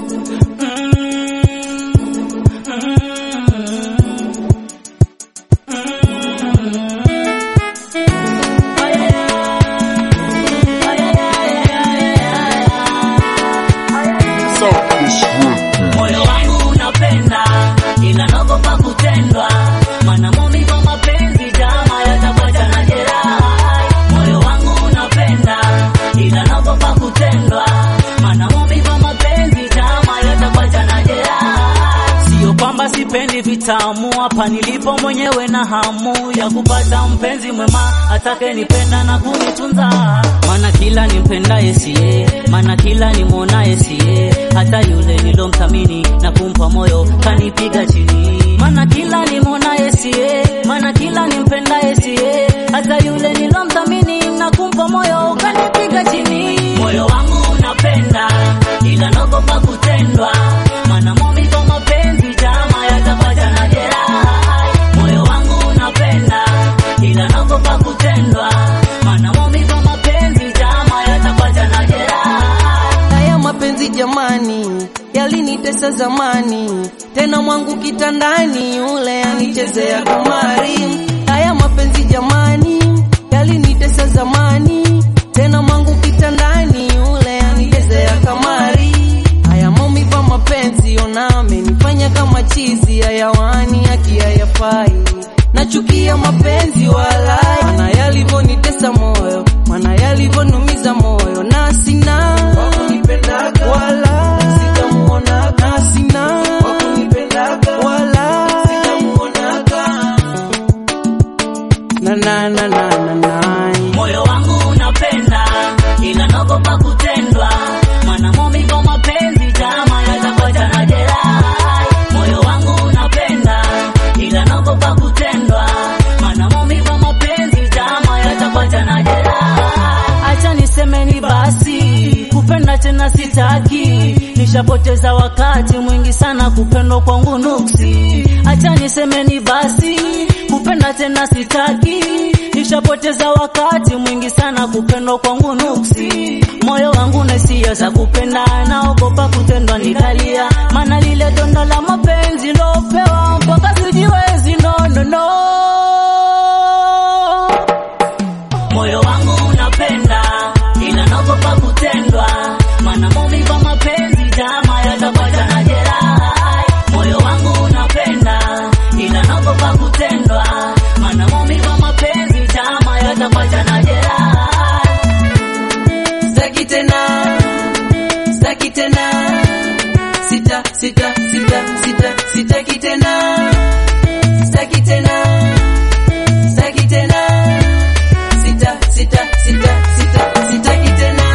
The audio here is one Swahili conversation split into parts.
Moyo wangu unapenda ila naogopa kutendwa, maana maumivu ya mapenzi jama yatakuacha na jeraha. Moyo wangu unapenda ila naogopa kutendwa, maana maumivu ya mapenzi jama yatakuacha na jeraha. Sio kwamba sipendi vitamu, hapa nilipo mwenyewe na hamu ya kupata mpenzi mwema atakayenipenda na kunitunza, maana kila nimpendaye siye, maana kila nimwonaye siye, hata yule nilomthamini na kumpa moyo kanipiga chini, maana kila nimwonaye siye, maana kila nimpendaye siye, hata yule nilomthamini na kumpa moyo kanipiga chini. Moyo wangu unapenda ila naogopa kutendwa, maana maumivu ya mapenzi jama yatakuacha na jeraha. Moyo wangu unapenda ila naogopa kutendwa, maana maumivu ya mapenzi jama yatakuacha na jeraha. Haya mapenzi jamani, yalinitesa zamani, tena mwangu kitandani, yule anichezea kamari. Haya mapenzi jamani, yalinitesa zamani, tena mwangu kitandani, yule anichezea kamari. Haya maumivu ya mapenzi, ona amenifanya kama chizi, hayawani haki hayafai nachukia mapenzi walai, mana yalivyonitesa moyo, mana yalivyonumiza moyo, na sina wakunipendaga wala sitamuonaga, na sina wakunipendaga wala sitamuonaga, na na na na na na Moyo wangu unapenda ila naogopa kutendwa, maana maumivu ya mapenzi jama yatakuacha na jeraha. Moyo wangu unapenda ila naogopa kutendwa, maana maumivu ya mapenzi jama yatakuacha na jeraha. Acha nisemeni basi, kupenda tena sitaki, nishapoteza wakati mwingi sana, kupendwa kwangu nuksi. Acha nisemeni basi, kupenda tena sitaki, nishapoteza wakati mwingi sana, kupendwa kwangu nuksi. Moyo wangu na hisia za kupenda, naogopa kutendwa nikalia, maana lile donda la mapenzi lopewa mpaka sijiwezi, no, no, no. Moyo wangu unapenda ila naogopa kutendwa, maana maumivu ya mapenzi jama yatakuacha na jeraha. Moyo wangu unapenda ila naogopa kutendwa, maana maumivu ya mapenzi jama yatakuacha na jeraha. Sitaki tena, sitaki tena, sita sita sita sita, sitaki tena, sitaki tena, sitaki tena, sita sita sita sita, sitaki tena.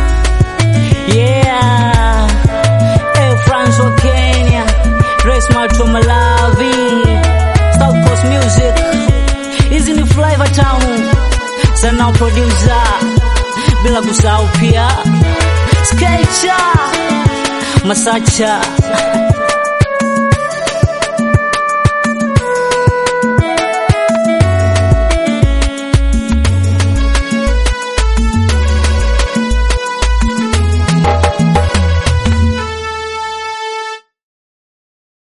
Yeah, hey, France wa Kenya, Grace Mato Malawi, South Coast Music, hizi ni Flavor Town, sana producer, bila kusahau pia Skecha Masacha